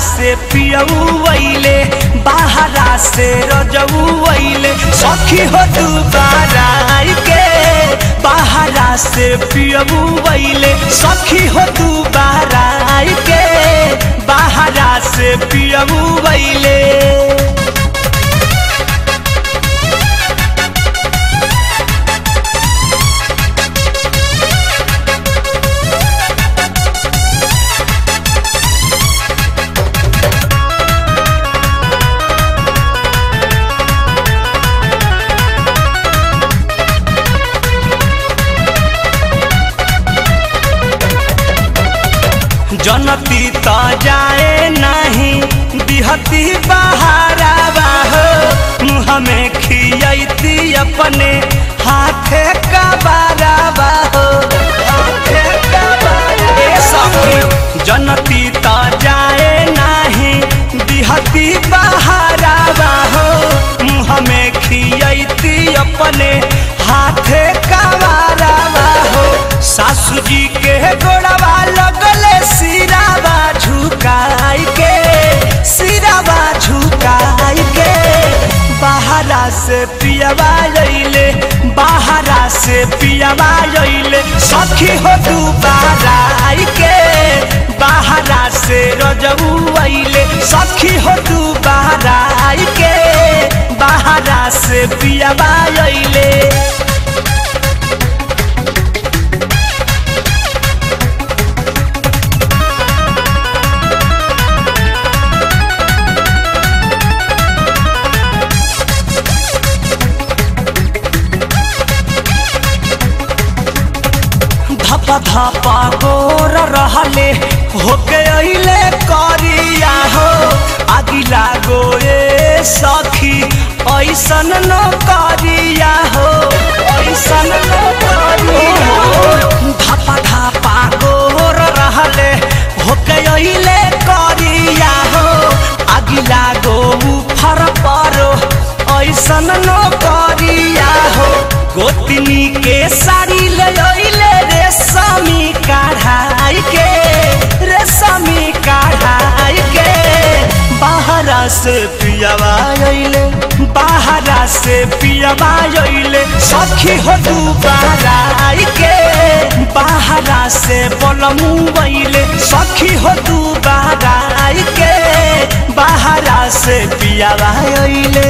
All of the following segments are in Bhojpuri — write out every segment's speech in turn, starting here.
से पियऊ वैले बाहरा से रजऊ वैले सखी हो दुबारा आई के बाहरा से पियऊ वैले सखी हो दुबारा आई के बाहरा से पियऊ वैले जनती त जाए नहीं दिहती बहारा बाहो मुँह में खियती अपने हाथे का बारा बाहो हाथे का बारा ए सखी जनती त जाए नहीं दिहती बहारा बाहो मुँह में खियती अपने हाथे का बारा बाहो सासू जी के गोड़वा लगले सिरावा झुकाई के सिरावा झुकाई के बाहरा से पियावा लैले बाहरा से पियावा लैले सखी हो दुबारा आई के बाहरा से रजऊ अइले सखी हो दुबारा आई के बाहरा से पियावा लैले धपा धपा गोर रहले होके अइले करिया हो अगिला गोए सखी ऐसन न करिया हो ऐसन न करिया हो धपा धपा गोर रहले होके अइले करिया हो अगिला गो फर परो ऐसन न करिया हो गोतनी के साड़ी ले अइले रेशमी कढ़ाई के रेशमी कढ़ाई के बाहरा से पियावा अइले बाहरा से पियावा अइले सखी हो दुबारा आई के बाहरा से बोलमू अइले सखी हो दुबारा आई के बाहरा से पियावा अइले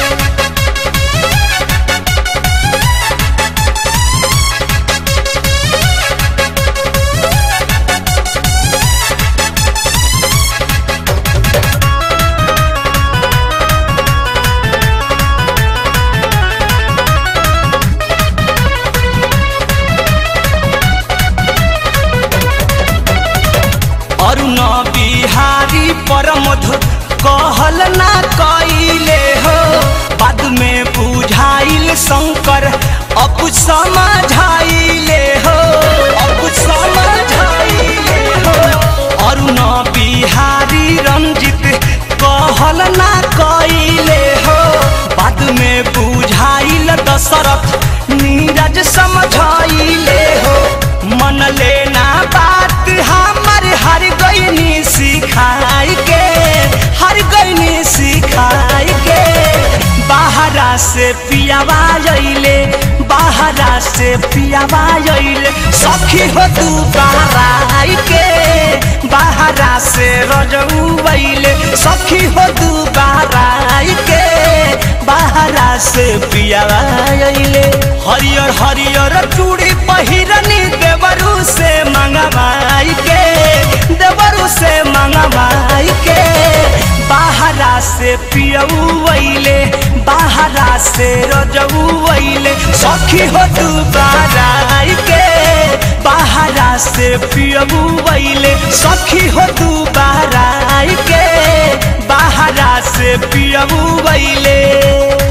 अरुण बिहारी परमध कहल ना कइले हो बाद में बुझाइल शंकर अब समझाइले हो अब समझाइले हो अरुण बिहारी रंजित कहल ना कइले हो बाद में बुझाइल दशरथ नीरज समझाइले हो मन लेना बात हमर हर गईनी सिखाई के हर गईनी सिखाई के बाहरा से पियावा अइले बाहरा से पियावा अइले सखी हो तू बाहर के बाहरा से रजऊ अइले सखी हो तू बाहर के बाहरा से पियावा अइले हरियर हरियर चूड़ी पहिरनी देवरू से मंगवाई के देवरू से मंगवाई के बाहरा से पियऊ अइले बाहरा से रजऊ अइले सखी हो तू बाराई के बाहरा से पियऊ अइले सखी हो तू बाराई के बाहरा से पियऊ अइले